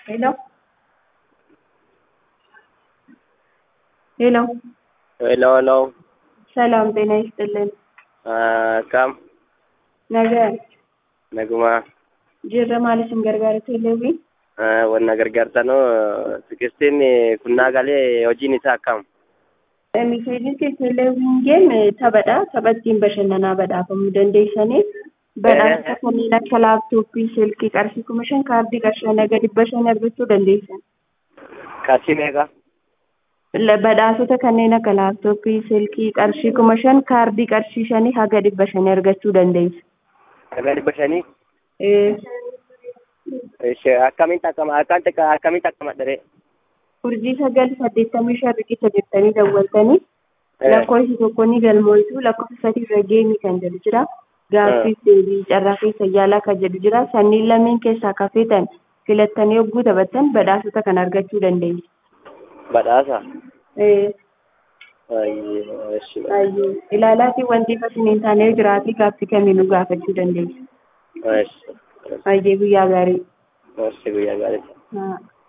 ሄሎ ሄሎ ሄሎ ሄሎ ሰላም ጤና ይስጥልን። akkam Nagaa naguma jirra maal isin gargaara teeleewii? wanna gargaartanu tikstiin kunnaa galee hojiin isaa akkam Miseensi teeleewiin geem taphadha. Tapha ittiin bashannanaa badhaafamuu dandeessanii badhaasa kanneen akka laaptooppii, silkii qarshii kuma shan kaardii qarshii naga dhibba shan argachuu dandeessan. qarshii meeqa Badhaasota kanneen akka laaptooppii, silkii qarshii kuma shan kaardii qarshii shanii haga dhibba shanii argachuu dandeessa. naga dhibba shanii Eh, Ishee akkamiin takkama akkaan takka akkamiin takkama dharee Urjii sagal saddeettamii shan riqicha jettanii dawwaltanii lakkoofsi tokko ni galmooftu lakkoofsa sadii irra geemii kan jedhu jira. Gaaffiif deebii carraa keessa yaalaa kan jedhu jira. Sanniin lameen keessaa kafeetan filattanii yogguu taphattan badhaasota kan argachuu dandeessu. badhaasa Eh, Ayyee, ishee baay'ee ilaalaatii wanti fasin hin taane yoo jiraate gaaffii kamiinuu gaafachuu dandeessu. ishee Baay'ee guyyaa gaarii. ishee guyyaa gaarii Haa.